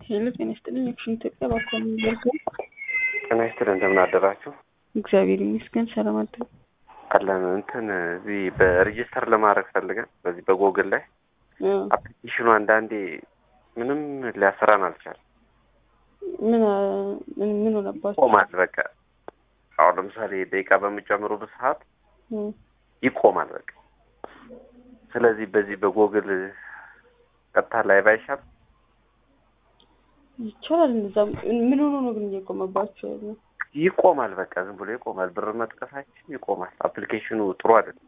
ሄሎ ጤና ይስጥልኝ። አክሽን ኢትዮጵያ ባኮን ይዘልከው ጤና ይስጥልኝ። እንደምን አደራችሁ? እግዚአብሔር ይመስገን ሰላም አደሩ። አለን እንትን እዚህ በሬጅስተር ለማድረግ ፈልገን በዚህ በጎግል ላይ አፕሊኬሽኑ አንዳንዴ ምንም ሊያሰራን አልቻለም። ምን ምን ምን ሆነባችሁ? ይቆማል። በቃ አሁን ለምሳሌ ደቂቃ በምጨምሩበት ሰዓት ይቆማል። በቃ ስለዚህ በዚህ በጎግል ቀጥታ ላይ ባይሻል ይቻላል። እንደዛ ምን ሆኖ ነው ግን እየቆመባችሁ ያለው? ይቆማል። በቃ ዝም ብሎ ይቆማል። ብር መጥቀሳችን ይቆማል። አፕሊኬሽኑ ጥሩ አይደለም።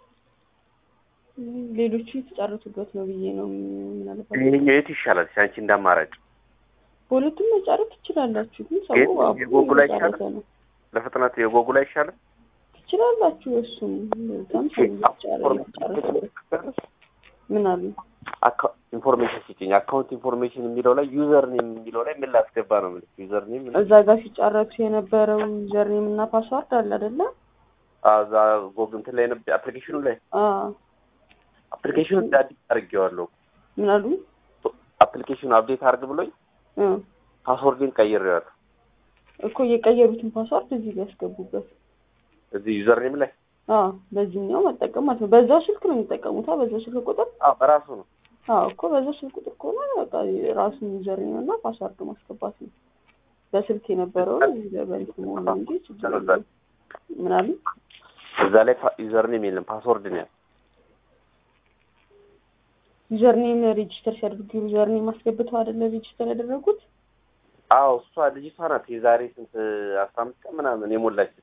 ሌሎቹ የተጫረቱበት ነው ብዬ ነው። ምናልባት ይሄኛው የቱ ይሻላል? አንቺ እንዳማራጭ በሁለቱም መጫረት ትችላላችሁ፣ ግን ሰው ግን አብሮ የጎግል እየጫረተ አይሻልም? ነው። ለፍጥነት የጎግል አይሻልም? ትችላላችሁ። እሱም በዛም ሰው እየጫረ እየተጫረተበት ምን አሉ? ኢንፎርሜሽን ስጭኝ። አካውንት ኢንፎርሜሽን የሚለው ላይ ዩዘር ኔም የሚለው ላይ ምን ላስገባ ነው የምልሽ? ዩዘር ኔም እዛ ጋር ሲጫረቱ የነበረው ዩዘርኔም እና ፓስዋርድ አለ አይደለ? እዛ ጎግል እንትን ላይ ነበር አፕሊኬሽኑ ላይ አዎ። አፕሊኬሽኑ እንደ አዲስ አድርጌዋለሁ። ምን አሉ? አፕሊኬሽኑ አፕዴት አድርግ ብሎኝ እ ፓስወርድን ቀይሬዋለሁ። እኮ የቀየሩትን ፓስዋርድ እዚህ ላይ ያስገቡበት። እዚህ ዩዘር ኔም ላይ አዎ፣ በዚህኛው መጠቀም ማለት ነው። በዛው ስልክ ነው የሚጠቀሙት። አዎ፣ በዛው ስልክ ቁጥር አዎ በራሱ ነው። አዎ እኮ በዛው ስልክ ቁጥር ከሆነ በቃ ራሱን ዩዘርኔም እና ፓስዋርድ ማስገባት ነው። በስልክ የነበረውን በእንትን መሆኑ እንጂ ችግር የለውም። ምን አሉ? እዛ ላይ ዩዘር ኔም የለም ፓስወርድ ነው ያለው። ዩዘርኔም ሬጂስተር ሲያደርጉ ዩዘርኔም አስገብተው አይደለ ሬጂስተር ያደረጉት? አዎ እሷ ልጅቷ ናት የዛሬ ስንት አስራ አምስት ቀን ምናምን የሞላችን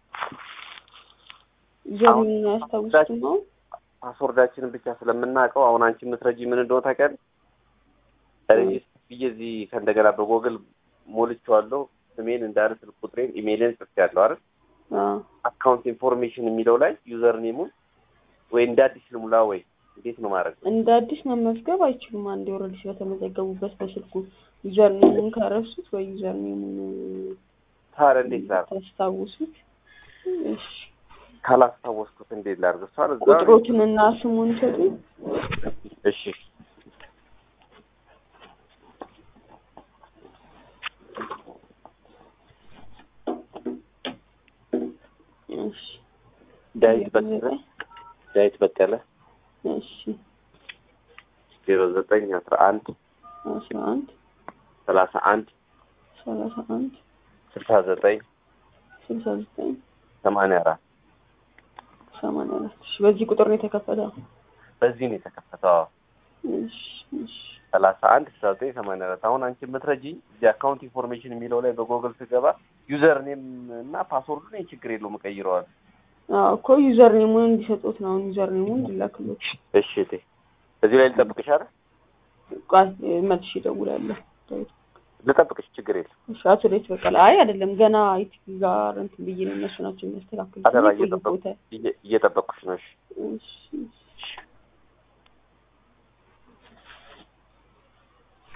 ዩዘርኔም አያስታውሱትም ነው? ፓስወርዳችንን ብቻ ስለምናውቀው አሁን አንቺ የምትረጂ ምን እንደሆነ ታውቂያለሽ? ሬጂስተር ብዬ እዚህ ከእንደገና በጎግል ሞልቼዋለሁ። ስሜን እንዳለ ስልክ ቁጥሬን ኢሜይልን ጽፌያለሁ አይደል? አዎ አካውንት ኢንፎርሜሽን የሚለው ላይ ዩዘር ኔሙን ወይ እንደ አዲስ ልሙላ ወይ እንዴት ነው ማድረግ? እንደ አዲስ መመዝገብ አይችሉም። አንድ ኦልሬዲ ስለተመዘገቡበት በስልኩ ዩዘርኔሙን ከረሱት ወይ ዩዘርኔሙን ታዲያ እንዴት ላድርግ? ታስታውሱት። እሺ ካላስታወስኩት እንዴት ላድርግ? እሷን እዛ ቁጥሮትንና ስሙን ሰጡ። እሺ እሺ ዳዊት በቀለ ዳዊት በቀለ እሺ ዜሮ ዘጠኝ አስራ አንድ አስራ አንድ ሰላሳ አንድ ሰላሳ አንድ ስልሳ ዘጠኝ ስልሳ ዘጠኝ ሰማንያ አራት ሰማንያ አራት እሺ በዚህ ቁጥር ነው የተከፈተው። በዚህ ነው የተከፈተው። አዎ እሺ እሺ ሰላሳ አንድ ስልሳ ዘጠኝ ሰማንያ አራት አሁን አንቺ የምትረጂኝ እዚህ አካውንት ኢንፎርሜሽን የሚለው ላይ በጎግል ስገባ ዩዘር ኔም እና ፓስወርዱን ይህ ችግር የለውም እቀይረዋለሁ። አዎ እኮ ዩዘርኔሙን እንዲሰጡት ነው። አሁን ዩዘርኔሙን እንዲላክሎት እሺ እቴ እዚህ ላይ ልጠብቅሽ አይደል? ቋል መልሼ እደውላለሁ። ልጠብቅሽ ችግር የለም። እሺ አቶ ዳዊት በቀለ አይ አይደለም ገና አይቲ ጋር እንትን ብዬ ነው እነሱ ናቸው የሚያስተካክሉት። አደራ እኔ ቆይ እየጠበቅኩ ቦታ እየ- እየጠበቅኩሽ ነው። እሺ እሺ እሺ